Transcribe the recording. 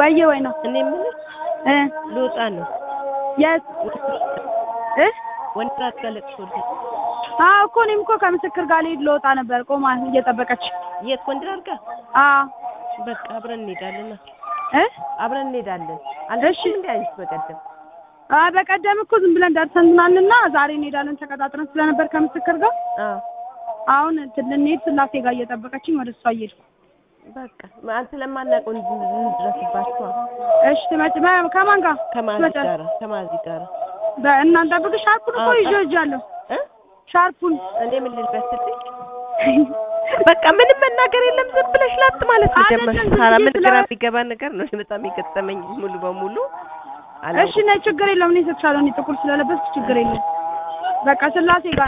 ወየ ወይ ነው እኔ የምልሽ እ ልወጣ ነው። የት እ ወንድራት ጋር ለቅሶ ልሄድ። አዎ እኮ እኔም እኮ ከምስክር ጋር ልሄድ ልወጣ ነበር ቆማ እየጠበቀች የት ወንድራት ጋር? አዎ በቃ አብረን እንሄዳለን። እ አብረን እንሄዳለን። አልደሽም እንዴ አንቺ በቀደም? አይ በቀደም እኮ ዝም ብለን ደርሰናልና ዛሬ እንሄዳለን ተቀጣጥረን ስለነበር ከምስክር ጋር አዎ አሁን እንትን ልንሄድ ስላሴ ጋር እየጠበቀችኝ ወደ እሷ እየሄድኩ በቃ አንተ ስለማናውቀው እንድረስባችኋ እሺ ትመጭ በ- ከማን ጋር ከማዚ ትመጫለሽ? ጋር ከማዚ ጋር በእናንተ ብቅ ሻርፑን እኮ አዎ፣ ይዤ እጃለሁ እ ሻርፑን እኔ ምን ልልበስልኝ? በቃ ምንም መናገር የለም ዝም ብለሽ ላጥ ማለት ነው አይደለም፣ ጀመርሽ። ዝም ሳራ ብዬ ምን ስለ- ግራ የሚገባ ነገር ነው በጣም የገጠመኝ ሙሉ በሙሉ እሺ ነይ ችግር የለውም እኔ እሰጥሻለሁ እኔ ጥቁር ስለለበስኩ ችግር የለም በቃ ስላሴ ጋር